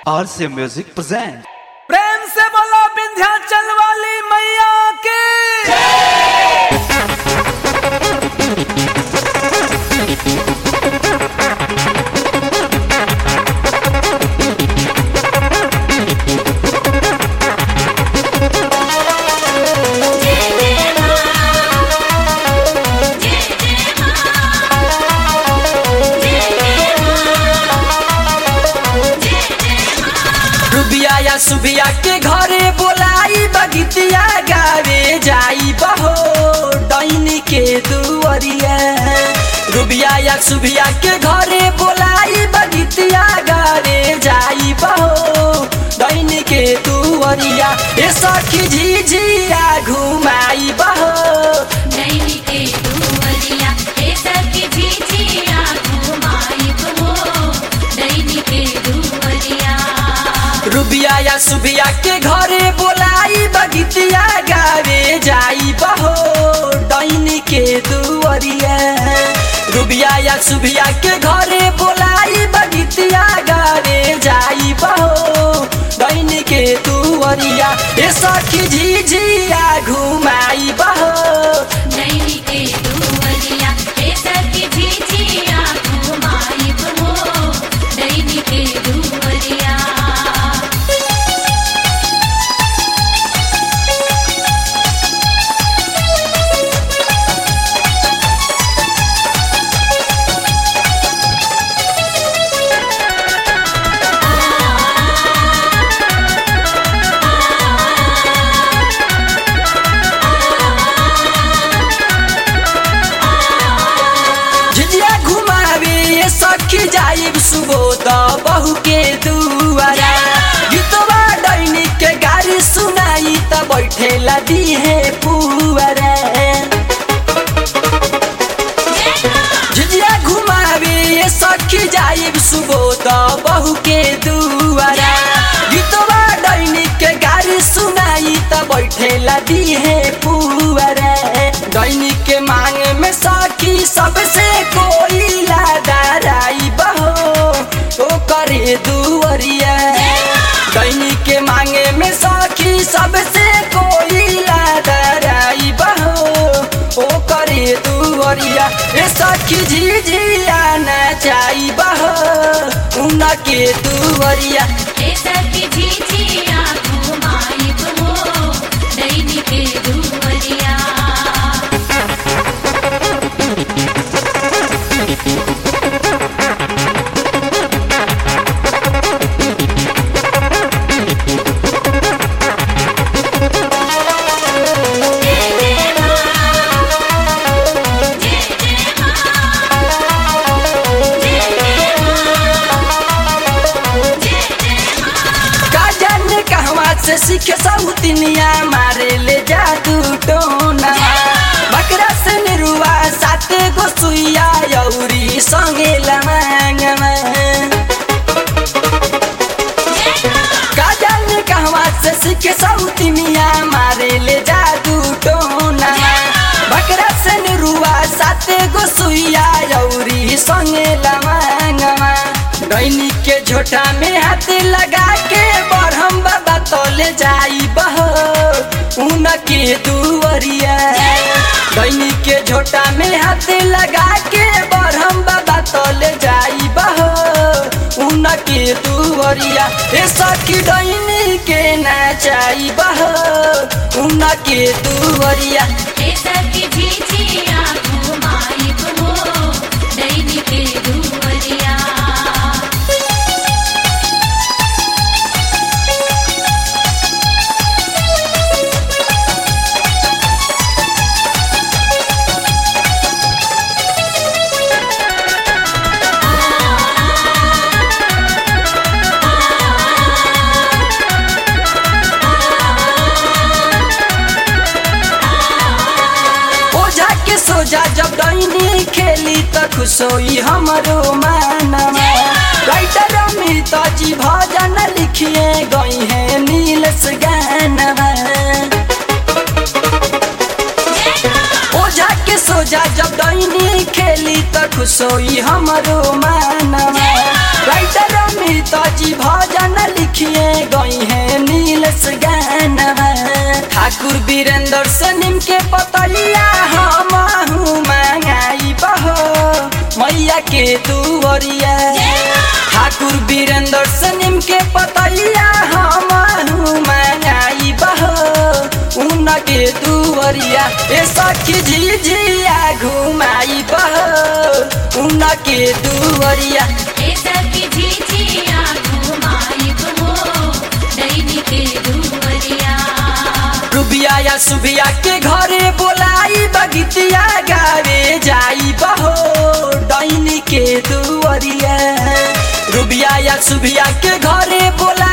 RC Music presents. प्रेम से बोलो विंध्याचल वाली मैया की रुबिया या सुबिया के घरे बोलाई बगितिया गावे जाई बहो डैनी के दुअरिया रुबिया या सुबिया के घरे बोलाई बगितिया गावे जाई बहो डैनी के दुअरिया ए सखी झिझिया घुमाई बहो नैनी के दुवरिया ए सखी झिझिया घुमाई हो नैनी के दुवरिया रुबिया या सुबिया के घरे बोलाई बगितिया गावे जाई बहो डैनी के दुअरिया रुबिया या सुबिया के घरे बोलाई बगितिया गावे जाई बहो डैनी के दुअरिया ए सखी झिझिया घुमाई बहो नैनी के दुवरिया ए सखी झिझिया घुमाई हो नैनी के दुवरिया झिझिया घुमावे ये सखी जाइब सुबोध बहू के दुआरा गीतवा डैनी के गाड़ी सुनाई त बैठेला दिहे पुअरा झिझिया घुमावे ये सखी जाइब सुबोध बहू के दुआरा गीतवा डैनी के गाड़ी सुनाई त बैठेला दिहे पुअरा डैनी के मांग में सखी सबसे कोई लादाराई बहो ओ करे दुअरिया दैनी के मांगे में सखी सबसे कोई लादाराई बहो ओ करे दुअरिया ए सखी झिझिया नचाई बहो उनके दुअरिया ए सखी झिझिया घुमाई हो नैनी के दुवरिया का जाने कहवा से सीखे सौतिनिया मारे ले जादू टोना बकरा से निरुआ साते गो सुइया यौरी संगे लमांगमा का जाने कहवा से सीखे सौतिनिया मारे ले जादू टोना बकरा से निरुआ साते गो सुइया यौरी संगे लमांगमा डैनी के झोटा में हाथ लगा के बरहम बाबा तोले जाई बहो उनके दुअरिया डैनी के झोटा में हाथ लगा के बरहम बाबा तोले जाई बहो उनके दुअरिया ए सखी डैनी के नाचाई बहो उनके दुअरिया ए सखी झिझिया घुमाई हो नैनी के दुवरिया ओझा के सोझा जब डैनी खेली त खुश होई हमरो मानवा राइटर अमित जी भजन लिखिए गई है नीलस गानवा ओझा के सोझा जब डैनी खेली त खुश होई हमरो मानवा राइटर अमित जी भजन लिख वीरेंद्र से निम के पतैया हम मंगाई बहो मैया के दुवरिया ठाकुर वीरेंद्र से निम के पतैया हम मंगाई बहो उनके दुवरिया ए सखी झिझिया घुमाई बहो उनके दुवरिया ए सखी झिझिया घुमाइब हो दैनी के दुवरिया रुबिया या सुबिया के घरे बोलाई बगितिया गावे जाई बहो डैनी के दुवरिया रुबिया या सुबिया के घरे बोला